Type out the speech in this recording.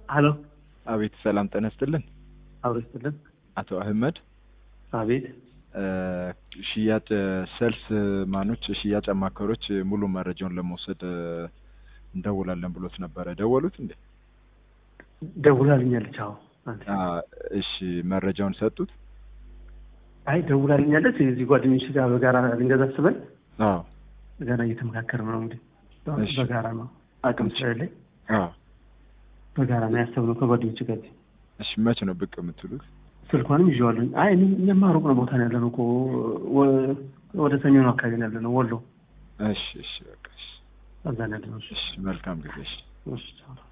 ሀሎ አቤት ሰላም ጤና ይስጥልን። አብሮ ይስጥልን። አቶ አህመድ አቤት እ ሽያጭ ሴልስ ማኖች ሽያጭ አማካሪዎች ሙሉ መረጃውን ለመውሰድ እ እንደውላለን ብሎት ነበረ። ደወሉት እንዴ? ደውላልኛለች። አዎ አንተ አ እሺ መረጃውን ሰጡት? አይ ደውላልኛለች። እዚህ ጓደኞች ጋር በጋራ ልንገዛ አስበን አዎ ገና እየተመካከርን ነው። እንግዲህ እሺ። በጋራ ነው አቅም ስለሌለኝ አዎ በጋራ ነው ያሰብነው ከጓደኞች ጋር። እሺ መቼ ነው ብቅ የምትሉት? ስልኳንም ይዤዋለሁ። አይ እኔ- እኛማ ሩቅ ነው ቦታ ነው ያለነው እኮ ወ- ወደ ሰሜኑ አካባቢ ነው ያለነው ወሎ እሺ እሺ በቃ እሺ እዛ ነው ያለነው። እሺ እሺ መልካም ጊዜ እሺ እሺ ቻው።